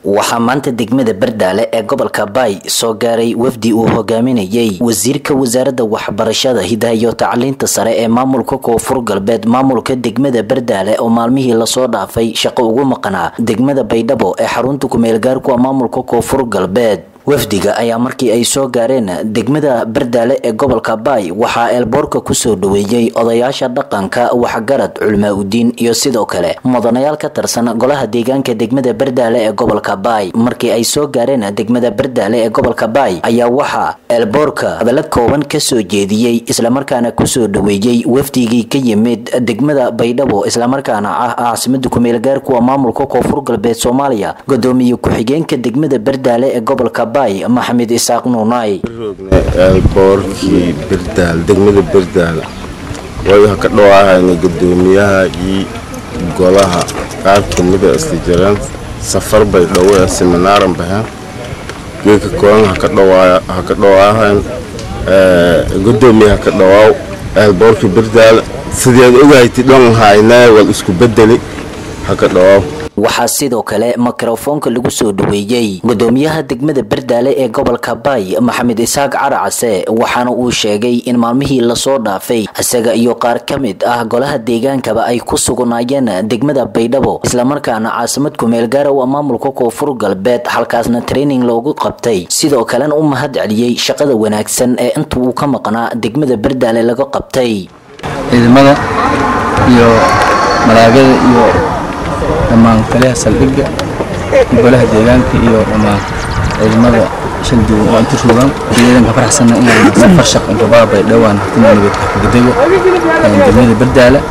waxaa maanta degmada bardaale ee gobolka baay soo gaaray wafdi uu hogaaminayay wasiirka wasaaradda waxbarashada hidaha iyo tacliinta sare ee maamulka koonfur galbeed maamulka degmada bardaale oo maalmihii lasoo dhaafay shaqo ugu maqnaa degmada baydhabo ee xarunta kumeelgaarku maamulka koonfur galbeed wafdiga ayaa markii ay soo gaareen degmada bardaale ee gobolka baay waxaa eelboorka kusoo dhaweeyey odayaasha dhaqanka waxgarad culmaa udiin iyo sidoo kale mudanayaal ka tirsan golaha deegaanka degmada bardaale ee gobolka baay markii ay soo gaareen degmada bardaale ee gobolka baay ayaa waxaa eelboorka hadallo kooban kasoo jeediyey islamarkaana kusoo dhaweeyey wafdigii ka yimid degmada baydhabo islamarkaana ah caasimada kumeelgaarkuwa maamulka koonfur galbeed soomaaliya gudoomiye ku-xigeenka degmada bardaale ee gobolka maxamed isaaq nuunay eelboorkii birdaal degmada birdaal way ka dhawaahayna gudoomiyaha iyo golaha qaar kamida isla jiraan safar bay dhowe seminaaran baheen geeka koolan ha ka dhawaahan gudoomiyaha ka dhawaaw eelboorkii birdaal sideed ogahayta dhan haynaa wal isku bedeli ha ka dhawaaw waxaa sidoo kale mikrofoonka lagu soo dhaweeyey gudoomiyaha degmada bardaale ee gobolka baay maxamed isaaq caracase waxaana uu sheegay in maalmihii lasoo dhaafay isaga iyo qaar ka mid ah golaha deegaankaba ay ku sugnaayeen degmada baydhabo islamarkaana caasimad kumeelgaara waa maamulka koonfur galbeed halkaasna training loogu qabtay sidoo kalena u mahad celiyey shaqada wanaagsan ee inta uu ka maqnaa degmada bardaale laga qabtay ciidamada iyo malaagada iyo dhammaan taliyaha saldhigga golaha deegaanka iyo dhammaan ciidamada shalduwan oo inta rogan ciidanka faraxsanna inaan safar shaq intabaa baydhowaan hatina nabadka kugudego degmada bardaala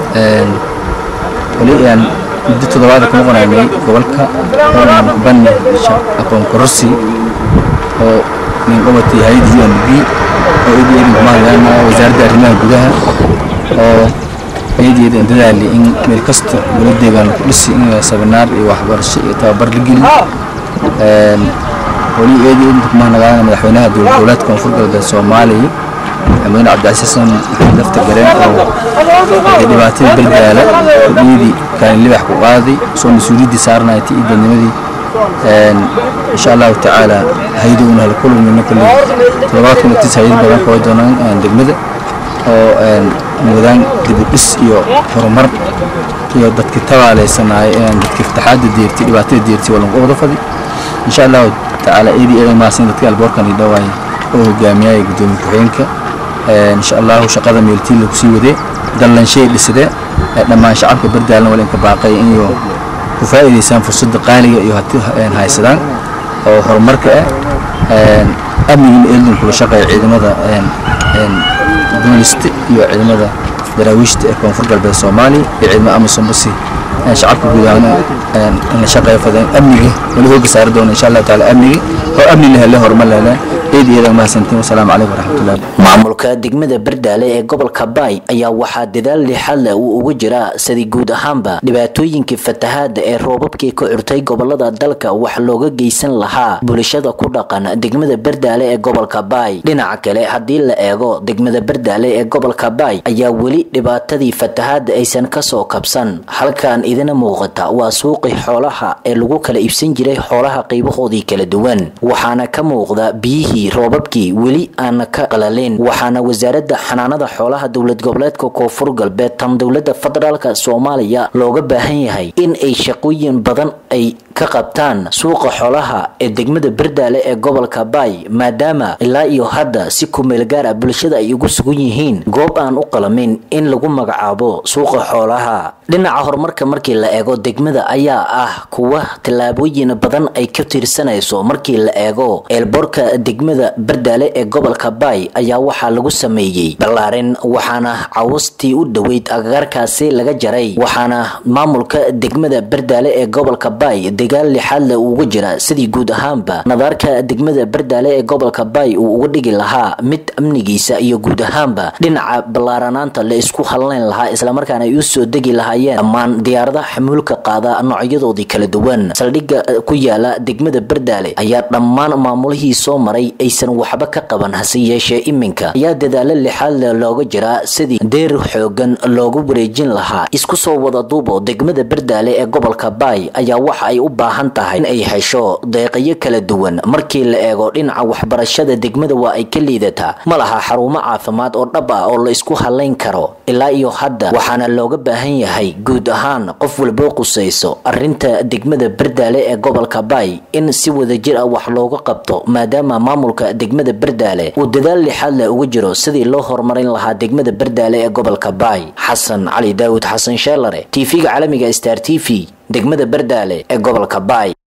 wali aan muddo toddobaada ku noqonaynay gobolka banni aqoon kororsi oo nin qabatay hay-adda u n b oo idi idin kumahadlaana wasaaradda arrimaha gudaha oo ayadeeda aan dadaali in meel kasta golo deegaan ku dhisi in sabinaar iyo waxbarasho iyo tababar la geli wali eedeeda kumahadnagaana madaxweynaha dowlad goboleedka koonfur galbeed soomaaliya madaxweyne cabdicasiis xasan maxamed lafta gareen oo dhibaatada bardaala kudhiyadii kaalin libax ku qaaday soo mas-uuliyaddii saarnaytay iyo dadnimadii insha allahu tacaala hayadowna hala kulmino kale toddobaad kuna tis hayad badan koo doonaan degmada oo mudaan dibudhis iyo horumar iyo dadki tabaaleysanaayo dadki fataxaada deertay dhibaatada deertay waa lagu wada fadi insha allahu tacaala eedii eedan maasin dadka alboorkan i dhawaay oo hogaamiyaya gudoomiye ku-xigeenka insha allahu shaqada meeltiin lagu sii wadee dallanshay dhisade dhammaan shacabka bardaalna wala inka baaqay inyo ku faa'iidaysaan fursadda qaaliga iyo hati haysadaan oo horumarka ah amnigina eeldin kula shaqeeya ciidamada boolista iyo ciidamada daraawiishta ee koonfur galbeed soomaaliya iyo ciidamada amisom basi shacabka guud ahaan in la shaqeeyo fadeen amniga wali hooga saari doona insha allahu taala amniga oo amni la hele horumar la hele eed iyo eedan mahadsantiin wasalaamu calaykum waraxmatullahi maamulka degmada bardaale ee gobolka baay ayaa waxaa dadaal lixaad leh uu ugu jiraa sidii guud ahaanba dhibaatooyinkii fatahaada ee roobabkii ka curtay gobolada dalka wax looga geysan lahaa bulshada ku dhaqan degmada bardaale ee gobolka baay dhinaca kale haddii la eego degmada bardaale ee gobolka baay ayaa weli dhibaatadii fatahaada aysan kasoo kabsan halkan idina muuqata waa suuqii xoolaha ee lagu kala iibsan jiray xoolaha qaybahoodii kala duwan waxaana ka muuqda biyihii roobabkii weli aana ka qalalin waxaana wasaaradda xanaanada xoolaha dowlad goboleedka koonfur galbeed tan dowladda federaalk soomaaliya looga baahan yahay in ay shaqooyin badan ay ka qabtaan suuqa xoolaha ee degmada bardaale ee gobolka baay maadaama ilaa iyo hadda si kumeel gaar ah bulshada ay ugu sugan yihiin goob aan u qalamin in lagu magacaabo suuqa xoolaha dhinaca horumarka markii la eego degmada ayaa ah kuwa tallaabooyin badan ay ka tiirsanayso markii la eego eelboorka degmada bardaale ee gobolka baay ayaa waxaa lagu sameeyey ballaarin waxaana cawastii u dhoweyd agagaarkaasi laga jaray waxaana maamulka degmada bardaale ee gobolka baay dagaal lixaad leh uu uga jira sidii guud ahaanba nadaarka degmada bardaale ee gobolka baay uu uga dhigi lahaa mid amnigiisa iyo guud ahaanba dhinaca ballaaranaanta la isku halnayn lahaa islamarkaana ay u soo degi lahaayeen dhammaan diyaaradaha xamuulka qaada noocyadoodii kala duwan saldhigga ku yaala degmada bardaale ayaa dhammaan maamulihii soo maray aysan waxba ka qaban hase yeeshee iminka ayaa dadaalo lixaad leh looga jiraa sidii deer xoogan loogu wareejin lahaa isku soo wada duubo degmada bardaale ee gobolka baay ayaa waxa ay u baahan tahay in ay hesho deeqayo kala duwan markii la eego dhinaca waxbarashada degmada waa ay ka liidataa ma laha xarumo caafimaad oo dhab ah oo la isku halayn karo ilaa iyo hadda waxaana looga baahan yahay guud ahaan qof walboo qusayso arinta degmada bardaale ee gobolka baay in si wadajir ah wax looga qabto maadaama maamulka degmada bardaale uu dadaal lixaad leh uga jiro sidii loo horumarin lahaa degmada bardaale ee gobolka baay xasan cali daawud xasan sheelare tv-ga caalamiga star t v degmada bardaale ee gobolka baay